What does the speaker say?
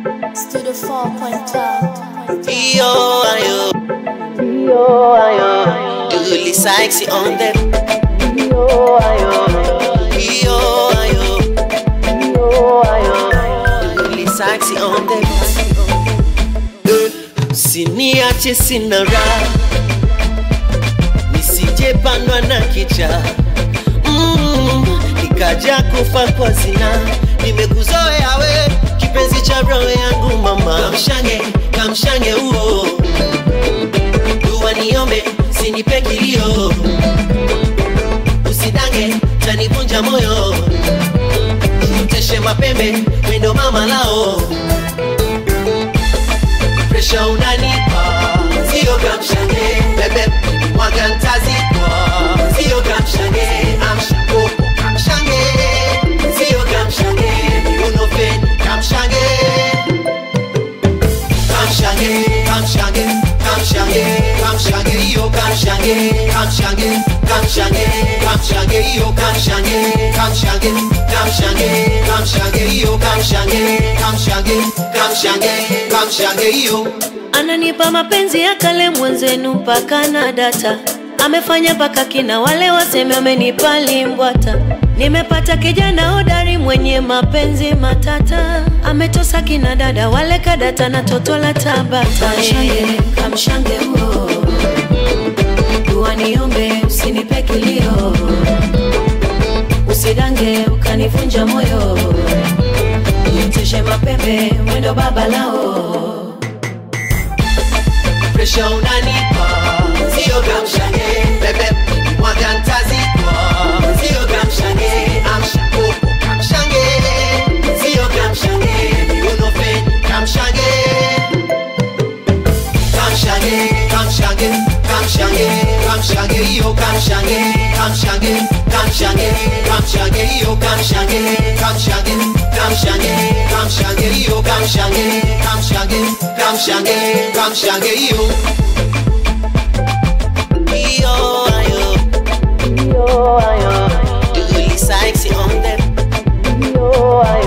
Studio 4.12. Io, ayo. Io, ayo. Uli sexy on the. Io, ayo. Io, ayo. Io, ayo. Uli sexy on the. Siniache sina raha, nisije pandwa na kicha mm, nikaja kufa kwa zina. Nimekuzoea we kipenzi cha roho yangu mama, kamshange kamshange uo dua niombe, sinipe kilio, usidange tanivunja moyo, mteshe mapembe wendo mama lao presha unanipa, sio kamshange bebe mwaga ntazikwa, sio kamshange amsha koko kamshange, sio kamshange unofeni kamshange kamshange kamshange kamshange kamshange iyo kamshange kamshange kamshange kamshange iyo kamshange kamshange kamshange kamshange iyo kamshange kamshange kamshange kamshange iyo ananipa mapenzi ya kale mwenzenu mpaka na data amefanya mpaka kina wale waseme amenipa limbwata nimepata kijana hodari mwenye mapenzi matata ametosa kina dada wale kadata na toto la tabata kamshange, kamshange huo dua niombe usinipe kilio usidange ukanivunja moyo niteshe mapembe mwendo baba lao presha unanipa, sio kamshange bebe mwaga ntazikwa, sio kamshange amsha koko kamshange, sio kamshange unofeni kamshange kamshange kamshange kamshange kamshange iyo kamshange kamshange kamshange kamshange iyo kamshange kamshange kamshange kamshange iyo kamshange kamshange kamshange kamshange iyo iyo ayo iyo ayo Uli sexy on them iyo ayo